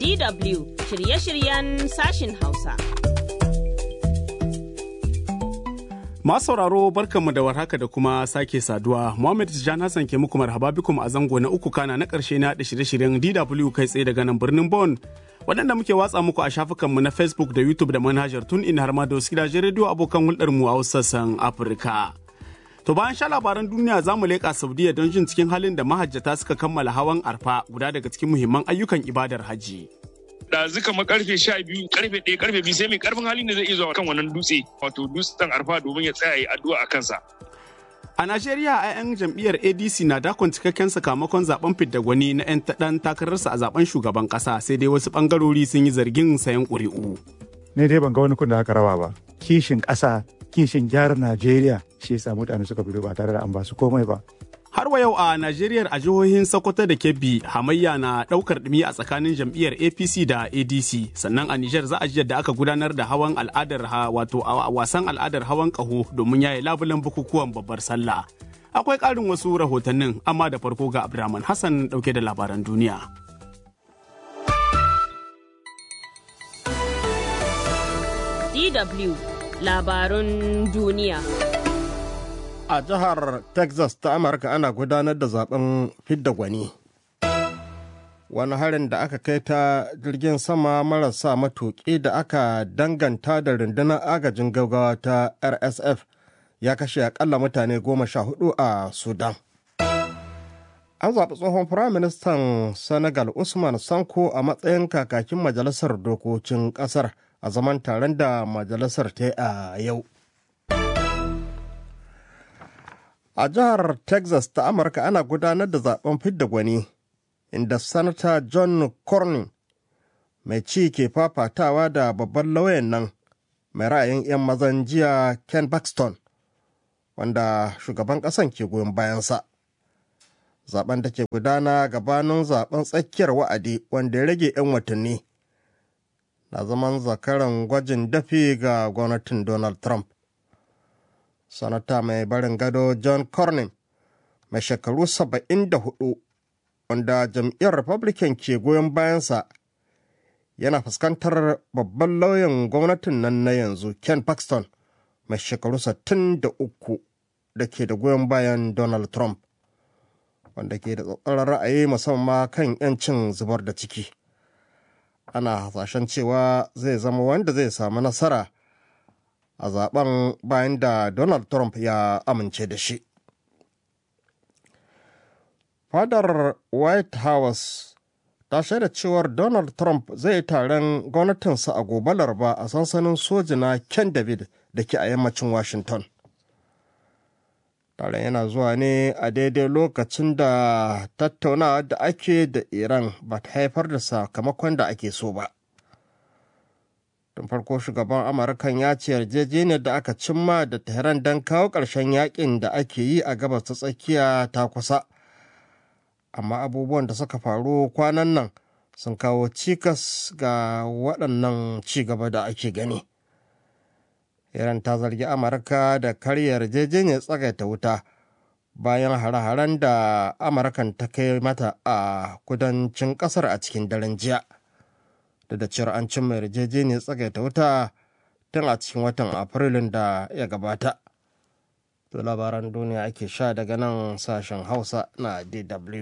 DW shirye-shiryen sashin Hausa. Masu sauraro barkanmu da warhaka da kuma sake saduwa. Muhammad Tijjan Hassan ke muku marhaba bikum a zango na uku kana na ƙarshe na da shirye-shiryen DW kai tsaye daga nan birnin Bon. Waɗanda muke watsa muku a shafukanmu na Facebook da YouTube da manhajar tun in har ma da wasu gidajen rediyo abokan hulɗarmu a wasu sassan Afirka. To bayan sha labaran duniya za mu leƙa Saudiya don jin cikin halin da mahajjata suka kammala hawan arfa guda daga cikin muhimman ayyukan ibadar hajji. ɗazu kamar karfe sha biyu karfe ɗaya karfe biyu sai mai karfin halin da zai iya zuwa kan wannan dutse wato dutsen arfa domin ya tsaya yi addu'a a kansa. A Najeriya a 'yan jam'iyyar ADC na dakon cikakken sakamakon zaben fidda gwani na 'yan ɗan takararsa a zaben shugaban ƙasa sai dai wasu ɓangarori sun yi zargin sayan ƙuri'u. ne dai ban ga wani kun da aka rawa ba kishin ƙasa kishin gyara najeriya shi yasa mutane suka fito ba tare da an ba su komai ba Har wa yau a Najeriya a jihohin Sokoto da Kebbi hamayya na ɗaukar ɗumi a tsakanin jam'iyyar APC da ADC sannan a Nijar za a ji yadda aka gudanar da hawan al'adar ha wato a wasan al'adar hawan ƙaho domin yaye labulen bukukuwan babbar sallah. Akwai ƙarin wasu rahotannin amma da farko ga Abdulrahman Hassan ɗauke da labaran duniya. DW labarun duniya. A jihar Texas ta Amurka ana gudanar da zaben fidda gwani. Wani harin da aka kai ta jirgin sama marasa matuƙi da aka danganta da rundunar agajin gaggawa ta RSF ya kashe akalla mutane goma sha hudu a Sudan. An zaɓi tsohon Firaministan Senegal Usman Sanko a matsayin kakakin Majalisar Dokokin ƙasar a zaman taron da majalisar ta yi a yau. A jihar Texas ta Amurka ana gudanar da zaben fidda gwani, inda Sanata John Cornyn mai ci ke fafatawa da babban lauyan nan mai ra'ayin 'yan mazan jiya Ken Paxton, wanda shugaban ƙasan ke goyon bayansa. Zaben da ke gudana gabanin zaben tsakiyar wa'adi wanda ya rage 'yan watanni. na zaman zakaran gwajin dafi ga gwamnatin Donald Trump. Sanata mai barin gado John Cornyn mai shekaru 74 wanda jam'iyyar Republican ke goyon bayansa yana fuskantar babban lauyan gwamnatin nan na yanzu Ken Paxton mai shekaru 63 da ke da goyon bayan Donald Trump wanda ke da tsatsarar ra'ayi musamman kan 'yancin zubar da ciki. ana hasashen cewa zai zama wanda zai samu nasara a zaben bayan da donald trump ya amince da shi fadar white house ta shaida cewar donald trump zai taron gwamnatinsa a gobe laraba a sansanin soji na ken david da ke a yammacin washington taron yana zuwa ne a daidai lokacin da tattaunawa da ake da iran ba ta haifar da sakamakon da ake so ba tun farko shugaban amurkan ya ce yarjejeniyar da aka cimma da tehran don kawo ƙarshen yakin da ake yi a gabas ta tsakiya ta kusa amma abubuwan da suka faru kwanan nan sun kawo cikas ga waɗannan ci gaba da ake gani. Iran ta zargi Amurka da karya yarjejeniyar tsagaita wuta bayan hare-haren da Amurkan ta kai mata a kudancin kasar a cikin daren jiya. Da da cewar an cimma yarjejeniyar tsagaita wuta tun a cikin watan Afrilun da ya gabata. To labaran duniya ake sha daga nan sashen Hausa na DW.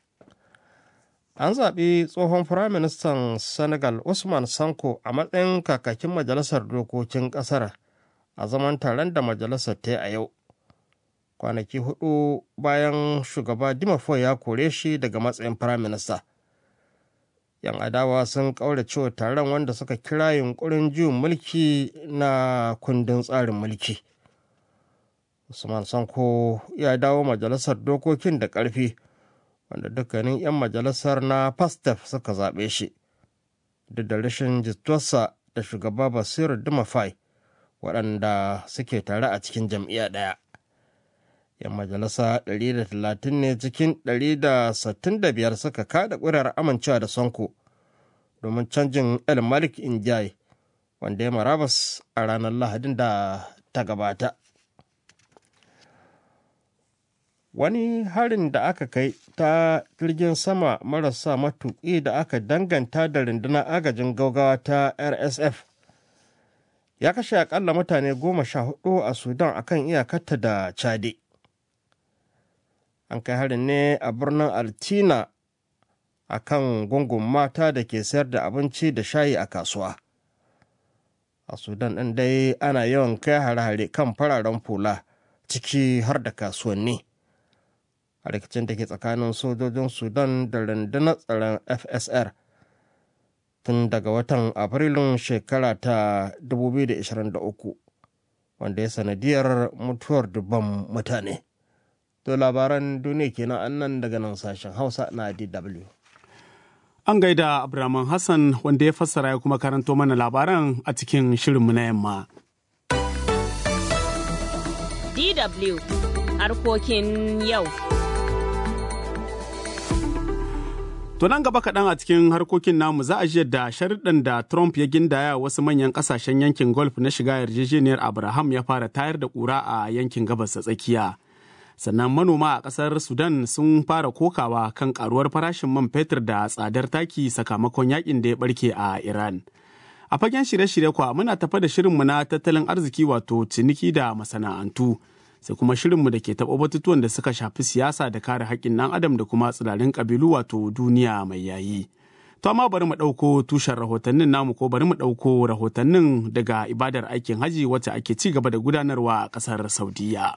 An zaɓi tsohon Firaministan Senegal Usman Sanko a matsayin kakakin Majalisar Dokokin ƙasar. a zaman taron da majalisar ta yi a yau kwanaki hudu bayan shugaba dimafo ya kore shi daga matsayin firaminista yan adawa sun cewa taron wanda suka kira yunkurin juyin mulki na kundin tsarin mulki usman sanko ya dawo majalisar dokokin da ƙarfi wanda dukkanin 'yan majalisar na pastef suka zaɓe shi duk da rashin jituwarsa da shugaba basiru dimafai waɗanda suke tare a cikin jam'iyya ɗaya. 'Yan majalisa 130 ne cikin 165 suka kada ƙuri'ar amincewa da Sonko domin canjin El Malik Injai wanda ya marabas a ranar Lahadin da ta gabata. wani harin da aka kai ta jirgin sama marasa matuƙi da aka danganta da rundunar agajin gaugawa ta rsf ya kashe akalla mutane goma sha hudu a sudan akan iyakarta da chade an kai harin ne a birnin altina a kan gungun mata da ke sayar da abinci da shayi a kasuwa a sudan ɗin dai ana yawan kai hare-hare kan fararen fula ciki har da kasuwanni a rikicin da ke tsakanin sojojin sudan da rundunar tsaron fsr tun daga watan afrilun shekara ta 2023 wanda ya sanadiyar mutuwar dubban mutane to labaran duniya kenan annan daga nan sashen hausa na dw An gaida Abraman Hassan wanda ya fassara ya kuma karanto mana labaran a cikin shirinmu na yamma. DW harkokin yau. To nan gaba kaɗan a cikin harkokin namu za a ji da sharuɗan da Trump ya gindaya wasu manyan ƙasashen yankin golf na shiga yarjejeniyar Abraham ya fara tayar da ƙura a yankin gabas ta tsakiya. sannan manoma a ƙasar sudan sun fara kokawa kan karuwar farashin man fetur da tsadar taki sakamakon yakin da ya barke a iran a fagen shirye-shirye kwa muna tafa da shirinmu na tattalin arziki wato ciniki da masana'antu sai kuma shirinmu da ke taɓa batutuwan da suka shafi siyasa da kare haƙƙin ɗan adam da kuma tsirarin ƙabilu wato duniya mai yayi to amma bari mu ɗauko tushen rahotannin namu ko bari mu ɗauko rahotannin daga ibadar aikin haji wacce ake ci gaba da gudanarwa a ƙasar saudiya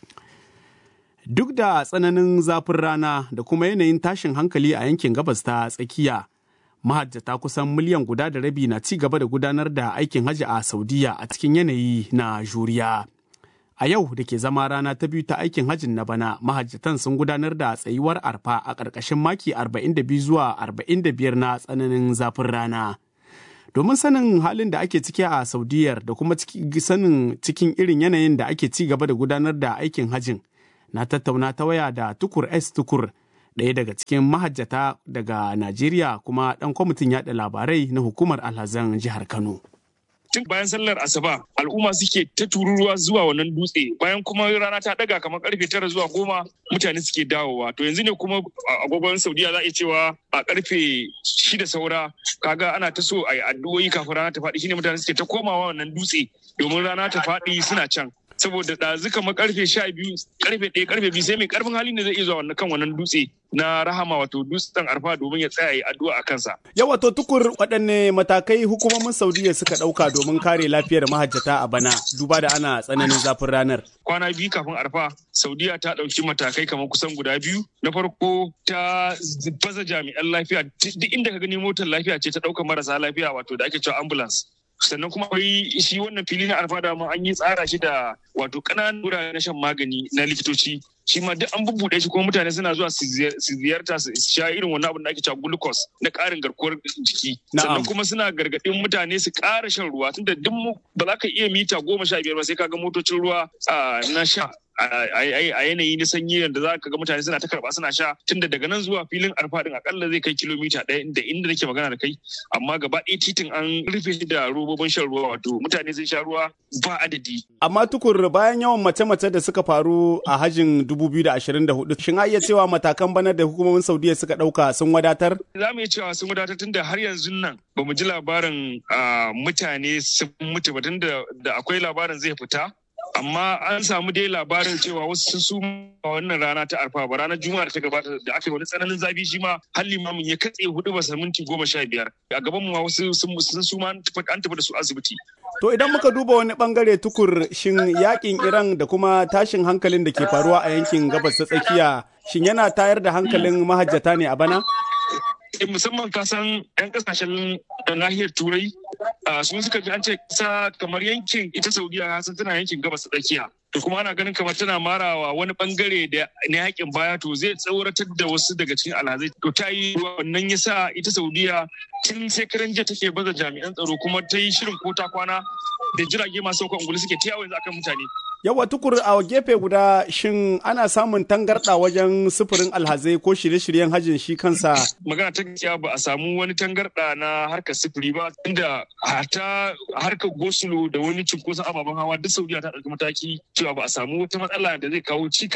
Duk da tsananin zafin rana da kuma yanayin tashin hankali a yankin gabas ta tsakiya, mahajjata kusan miliyan guda da rabi na ci gaba da gudanar da aikin hajji a Saudiya a cikin yanayi na juriya. A yau da ke zama rana ta biyu ta aikin hajjin na bana, mahajjatan sun gudanar da tsayuwar arfa a ƙarƙashin maki 42 zuwa 45 na tsananin zafin rana. Domin sanin halin da ake ciki a Saudiyar da kuma sanin cikin irin yanayin da ake ci gaba da gudanar da aikin hajjin, na tattauna ta waya da tukur s tukur ɗaya daga cikin mahajjata daga najeriya kuma ɗan kwamitin yaɗa labarai na hukumar alhazan jihar kano tun bayan sallar asuba al'umma suke ta tururuwa zuwa wannan dutse bayan kuma rana ta daga kamar karfe tara zuwa goma mutane suke dawowa to yanzu ne kuma agogon saudiya za a iya cewa a karfe shida saura kaga ana ta so a yi addu'o'i kafin rana ta faɗi shine mutane suke ta komawa wannan dutse domin rana ta faɗi suna can saboda ɗazu kamar karfe sha biyu karfe ɗaya karfe biyu sai mai karfin hali ne zai iya zuwa wannan kan wannan dutse na rahama wato dutsen arfa domin ya tsaya yi addu'a a kansa. Yawa to tukur waɗanne matakai hukumomin Saudiya suka ɗauka domin kare lafiyar mahajjata a bana duba da ana tsananin zafin ranar. Kwana biyu kafin arfa Saudiya ta ɗauki matakai kamar kusan guda biyu. Na farko ta baza jami'an lafiya duk inda ka gani motar lafiya ce ta ɗaukar marasa lafiya wato da ake cewa ambulance. sannan kuma akwai shi wannan fili na alfada ma an yi tsara shi da wato ƙananan wurare na shan magani na likitoci shi ma duk an bubbuɗe shi kuma mutane suna zuwa su ziyarta su sha irin wannan abin da ake cewa glucose na ƙarin garkuwar jiki sannan kuma suna gargaɗin mutane su ƙara shan ruwa tunda duk ba za ka iya mita goma sha biyar ba sai ka ga motocin ruwa na sha a yanayi na sanyi yadda za ka ga mutane suna ta karba suna sha tunda daga nan zuwa filin arfadin akalla zai kai kilomita ɗaya da inda nake magana da kai amma gaba ɗaya titin an rufe shi da robobin shan ruwa wato mutane sun sha ruwa ba adadi. Amma tukur bayan yawan mace-mace da suka faru a hajin 2024 shin iya cewa matakan bana da hukumomin Saudiya suka ɗauka sun wadatar? Za mu iya cewa sun wadatar tunda har yanzu nan ba mu ji labarin mutane sun mutu ba tunda da akwai labarin zai fita amma an samu dai labarin cewa wasu sun a wannan rana ta arfa ba ranar juma'a da ta gabata da aka yi wani tsananin zafi shi ma har limamin ya katse hudu ba minti goma sha biyar a gaban mu wasu sun suma an tafi da su asibiti. To idan muka duba wani bangare tukur shin yakin Iran da kuma tashin hankalin da ke faruwa a yankin gabas ta tsakiya shin yana tayar da hankalin mahajjata ne a bana? musamman kasan 'yan kasashen nahiyar turai sun suka ji an ce kasa kamar yankin ita saudiya kasan tana yankin gabas tsakiya to kuma ana ganin kamar tana marawa wani bangare da na yakin baya to zai tsauratar da wasu daga cikin alhazai to ta yi wannan yasa ita saudiya tun shekaran jiya take baza jami'an tsaro kuma ta yi shirin ko ta kwana da jirage masu sauka ungulu suke ta yawo yanzu akan mutane Yawa tukur a gefe guda shin ana samun tangarɗa wajen sufurin alhazai ko shirye-shiryen hajjin shi kansa? Magana ta gaskiya ba a samu wani tangarɗa na harkar sufuri ba inda hata harkar gosulo da wani cunkoson ababen hawa duk Saudiya ta ɗauki mataki cewa ba a samu wata matsala da zai kawo cikas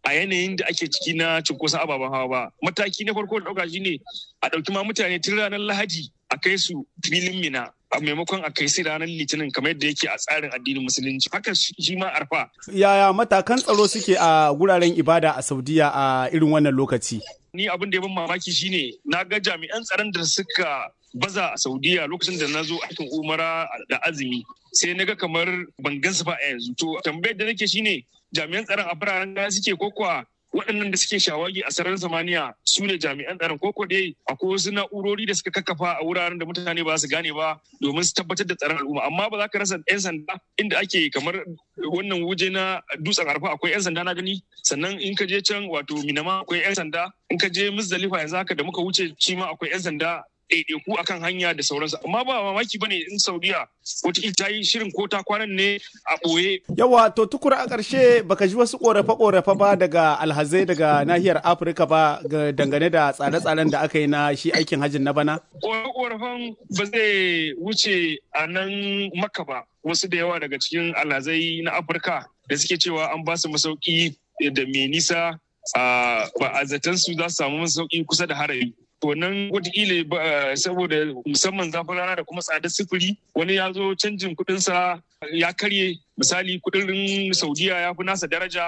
a yanayin da ake ciki na cunkoson ababen hawa ba mataki na farko da ɗauka shine a ɗauki ma mutane tun ranar lahadi a kai su filin mina a maimakon a kai su ranar litinin kamar yadda yake a tsarin addinin musulunci haka shi ma arfa yaya matakan tsaro suke a guraren ibada a saudiya a irin wannan lokaci ni abin da ya ban mamaki shine na ga jami'an tsaron da suka baza a saudiya lokacin da na zo aikin umara da azumi sai na ga kamar ban gansu ba a yanzu to tambayar da nake shine jami'an tsaron a biraren gaya suke ko kuwa waɗannan da suke shawagi a sararin samaniya su ne jami'an tsaron koko dai akwai wasu na'urori da suka kakkafa a wuraren da mutane ba su gane ba domin su tabbatar da tsaron al'umma amma ba za ka rasa 'yan sanda inda ake kamar wannan wuje na dutsen arfa akwai 'yan sanda na gani sannan in ka je can wato minama akwai 'yan sanda in ka je musdalifa yanzu haka da muka wuce shi ma akwai 'yan sanda ɗaiɗaiku akan hanya da sauransu amma ba mamaki bane in saudiya wata ta yi shirin ko ta kwanan ne a ɓoye. yawa to tukura a ƙarshe baka ji wasu ƙorafe-ƙorafe ba daga alhazai daga nahiyar afirka ba dangane da tsare-tsaren da aka yi na shi aikin hajjin na bana ƙorafe-ƙorafen ba zai wuce a nan maka ba wasu da yawa daga cikin alhazai na afirka da suke cewa an ba su masauki da mai nisa ba a zaton su za su samu masauki kusa da harari to nan wataƙila saboda musamman zafin rana da kuma tsadar sufuri wani ya zo canjin kuɗinsa ya karye misali kuɗin saudiya ya fi nasa daraja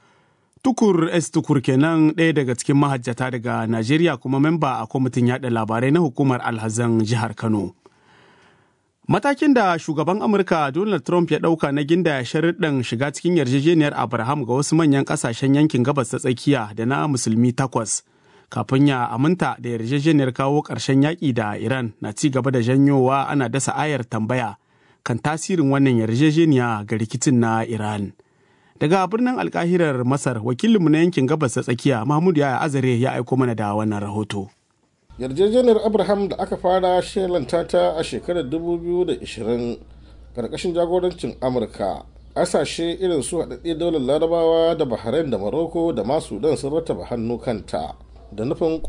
Tukur S. Tukur kenan ɗaya daga cikin mahajjata daga Najeriya kuma memba a kwamitin yaɗa labarai na hukumar alhazan jihar Kano. Matakin da shugaban Amurka Donald Trump ya ɗauka na ginda sharuɗin shiga cikin yarjejeniyar Abraham ga wasu manyan ƙasashen yankin gabas ta tsakiya da na musulmi takwas. kafin ya aminta da yarjejeniyar kawo ƙarshen yaƙi da Iran na ci gaba da janyowa ana dasa ayar tambaya kan tasirin wannan yarjejeniya ga rikicin na Iran. Daga birnin alkahirar Masar, wakilinmu na yankin gabas ta tsakiya Mahmud Yaya Azare ya aiko mana da wannan rahoto. Yarjejeniyar Abraham da aka fara shelanta ta a shekarar 2020 karkashin jagorancin Amurka. Ƙasashe irin su haɗaɗɗe daular larabawa da Bahrain da Morocco da masu Sudan sun rattaba hannu kanta. da nufin